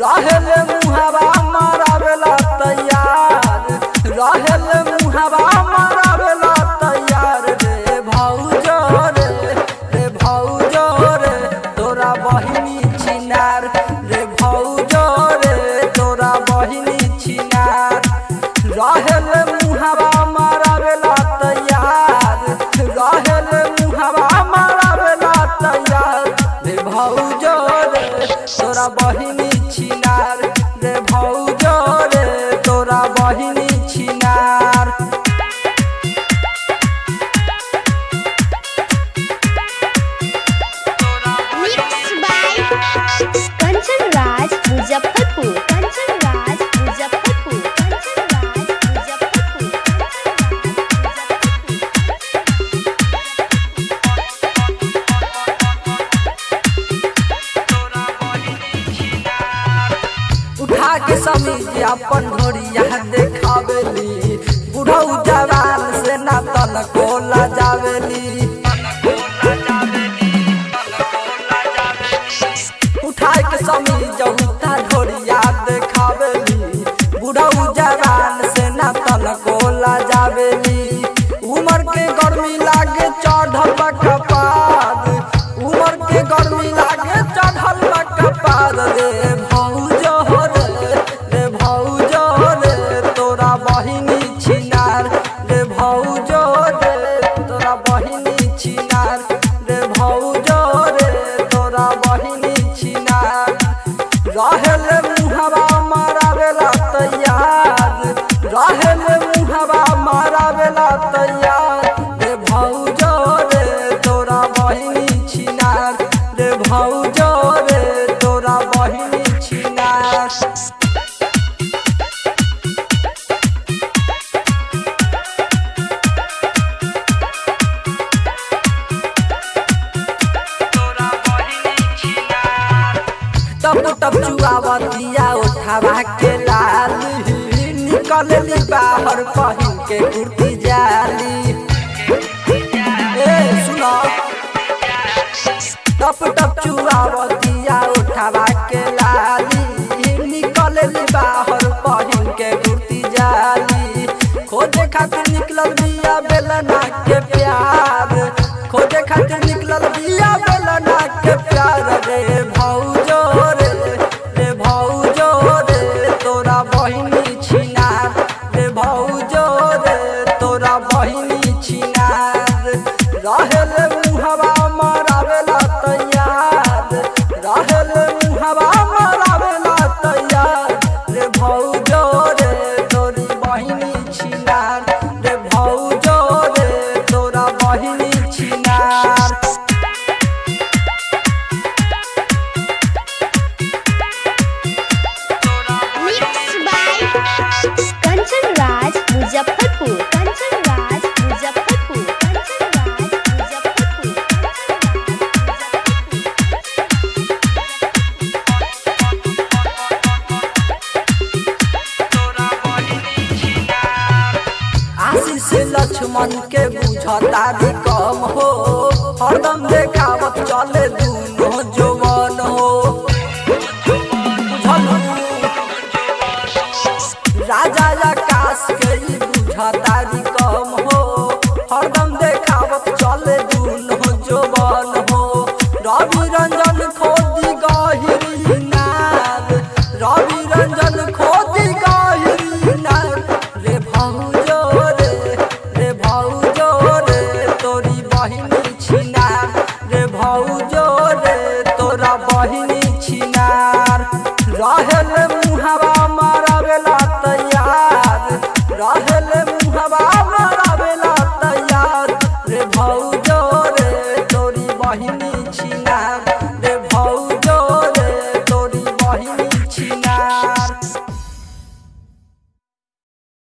रहेले मुहावा मारावेला तैयार रहेले मुहावा मारावेला तैयार रे भौजो रे रे भौजो रे तोरा बहिनी छिनार रे भौजो रे तोरा बहिनी छिनार रहेले मुहावा मारावेला तैयार रहेले मुहावा मारावेला तैयार रे भौजो रे तोरा बहिनी छिनार रे भौजो रे तोरा बहिनी छिनार Mixed by Kanchan Raj Muzaffarpur. Kanchan Raj Muzaffarpur. Kanchan Raj Muzaffarpur. उठा के समीज अपन ढोरिया देखावेली बुढ़ऊ जवान से ना तन कोला जावेली उठा के समीज उठा ढोरिया देखावेली बुढ़ऊ जवान से ना तन कोला जावेली उमर के गर्मी लागे चढ़ल बा कपार उमर के गर्मी लागे चढ़ल बा कपार रे भौजो रे रे भौजो रे तोरा बहिनी छिनार रे भौजो रे तोरा बहिनी छिनार रे भौजो रे तोरा बहिनी छिनार रहेले मुहवा मारावेला तैयार रहेले मुहवा मारावेला तैयार रे भौजो रे तोरा बहिनी छिनार रे भौजो रे तोरा बहिनी छिनार टप टप चुआवतिया उठावा के लाल निकलली बाहर पहिन के कुर्ती जाली ए सुनो टप टप चुआवतिया उठावा के लाली निकलली बाहर पहिन के कुर्ती जाली खोजे खातिर निकलल बिया बेलना के प्यार खोजे खातिर निकलल बिया बेलना के प्यार रे भौजो रे रे भौजो रे तोरा बहिनी छिनार रे भौजो रे तोरा बहिनी छिनार रहेले मुहवा मारावेला तैयार रहेले मुहवा मारावेला तैयार रे भौजो रे तोरी बहिनी छिनार रे भौजो रे तोरा बहिनी छिनार Mixed by Kanchan Raj Muzaffarpur. Kanchan Raj Muzaffarpur. Kanchan Raj Muzaffarpur. आशीष लक्ष्मण के बुझता भी कम हो हरदम देखावत चले दूनो जवान हो बुझलू? राजा आकाश के ई बुझता भी कम हो हरदम देखावत चले दूनो जवान हो रवि रंजन खोदी गहिरी नाद रवि रंजन खोदी गहिरी नाद रे भौजो रे रे भौजो रे तोरी बहिनी छिनार रे भौजो रे तोरा बहिनी छिनार रहेले मुहावा मारावेला तैयार रहेले मुहावा मारावेला तैयार रे भौजो रे तोरी बहिनी छिनार रे भौजो रे तोरी बहिनी छिनार